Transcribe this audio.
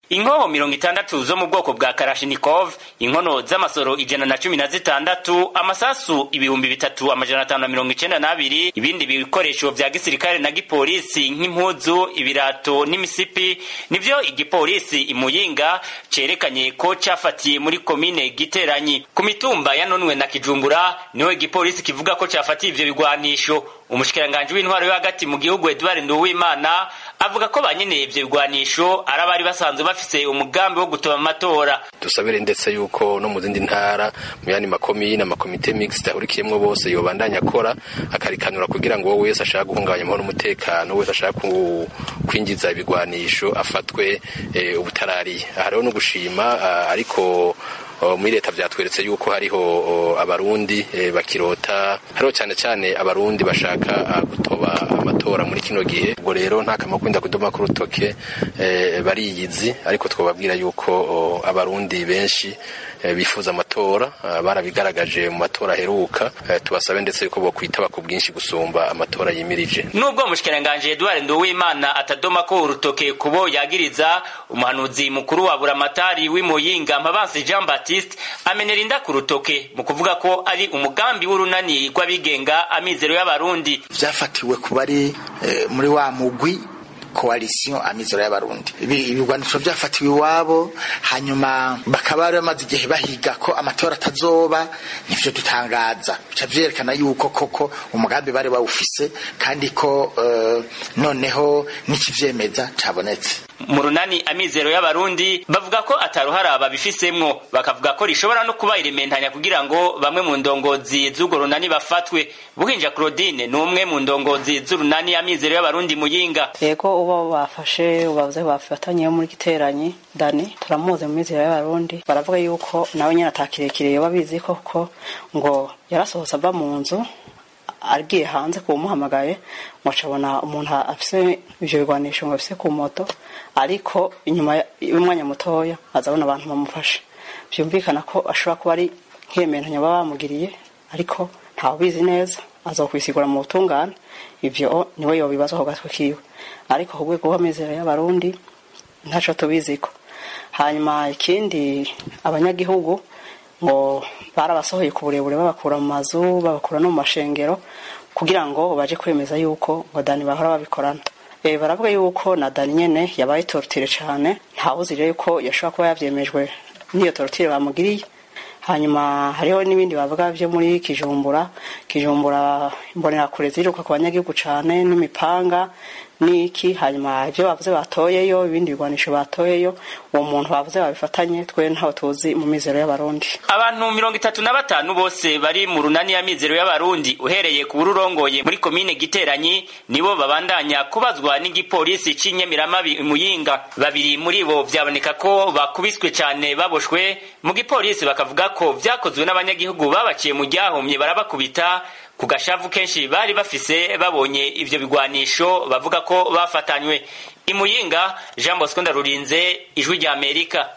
inkoho mirongo itandatu zo mu bwoko bwa karashinikov inkono z'amasoro ijana na cumi na zitandatu amasasu ibihumbi bitatu amajana atanu na mirongo icenda n'abiri ibindi bikoresho vya gisirikare na gipolisi nk'impuzu ibirato n'imisipi nivyo igipolisi imuyinga cerekanye ko cafatiye muri komine giteranyi ku mitumba yanonwe na kijumbura niho igipolisi kivuga ko cafatiye ivyo bigwanisho umushikiranganji w'intwaro yo hagati mu gihugu Edouard Nduwimana avuga ko banyene ivyo bigwanisho ari abari basanzwe bafise umugambi wo gutoba amatora dusabire ndetse yuko no mu zindi ntara mu yandi makomine amakomite mixed ahurikiyemwo bose yobandanya akora akarikanura kugira ngo wowe wese ashaka guhungabanya amahoro n'umutekano wese ashaka kwinjiza ibigwanisho afatwe e, ubutarariye aha rero no gushima ariko muri leta vyatweretse yuko hariho abarundi bakirota hariho cyane cyane abarundi bashaka gutoba amatora muri kino gihe ubwo rero nta kamaro kwinda kudoma ku rutoke bariyizi ariko twababwira yuko abarundi benshi bifuza amatora barabigaragaje mu matora aheruka tubasabe ndetse yuko bokwitaba ku bwinshi gusumba amatora yimirije nubwo umushikiranganji Edouard Nduwimana atadoma ko urutoke kubo yagiriza umuhanuzi mukuru wa buramatari w'imuyinga Mpabansi Jean Baptiste amenera inda ku rutoke mu kuvuga ko ari umugambi w'urunani rw'abigenga amizero y'abarundi vyafatiwe ku bari muri wa mugwi coalition amizero y'abarundi ibigwanisho vyafatiwe iwabo hanyuma bakaba bari bamaze igihe bahiga ko amatora atazoba nivyo dutangaza bica vyerekana yuko koko umugambi bari bawufise kandi ko uh, noneho n'ikivyemeza cabonetse mu runani amizero y'abarundi bavuga ko ataruhara babifisemwo bakavuga ko rishobora no kuba irimentanya kugira ngo bamwe mu ndongozi z'urwo runani bafatwe buhinja claudine ni umwe mu ndongozi z'urunani amizero y'abarundi muyinga yego uba bafashe bavuze bafatanye muri giteranyi dani turamuzi mu mizero y'abarundi baravuga yuko nawe nyine atakirekire yoba abizi koko ngo yarasohotse ava mu nzu agiye hanze kumuhamagaye mucabona umuntu afise ivyo bigwanisho ngo afise ku moto ariko inyuma y'umwanya mutoya azabona abantu bamufashe vyumvikana ko ashobora kuba ari nk'iyementanya baba bamugiriye ariko ntawubizi neza azokwisigura mu butungane ivyo niwe yobibaza ku gatwe kiwe ariko ku rwego rw'amizero y'abarundi ntaco tubiziko hanyuma ikindi abanyagihugu ngo barabasohoye ku burebure babakura mu mazu babakura no mu mashengero kugira ngo baje kwemeza yuko ngo dani bahora babikorana e, baravuga yuko na dani nyene yabaye tortire cane ntawuzi rero yuko yashobora kuba yavyemejwe n'iyo tortire bamugiriye hanyuma hariho n'ibindi bavuga vyo muri kijumbura kijumbura imbonerakure ziruka ku banyagihugu cane n'imipanga niki hanyuma ivyo bavuze batoyeyo ibindi bigwanisho batoyeyo uwo muntu bavuze babifatanye twe ntaho tuzi mu mizero y'abarundi abantu mirongo itatu na batanu bose bari mu runani ya mizero y'abarundi uhereye ku bururongoye muri komine giteranyi nibo babandanya kubazwa n'igipolisi c'inyamiramabi muyinga babiri muri bo vyaboneka ko bakubiswe cane baboshwe mu gipolisi bakavuga ko vyakozwe n'abanyagihugu babaciye mu ryahomye barabakubita ku gashavu kenshi bari bafise babonye ivyo bigwanisho bavuga ko bafatanywe imuyinga jean bosco ndarurinze ijwi rya amerika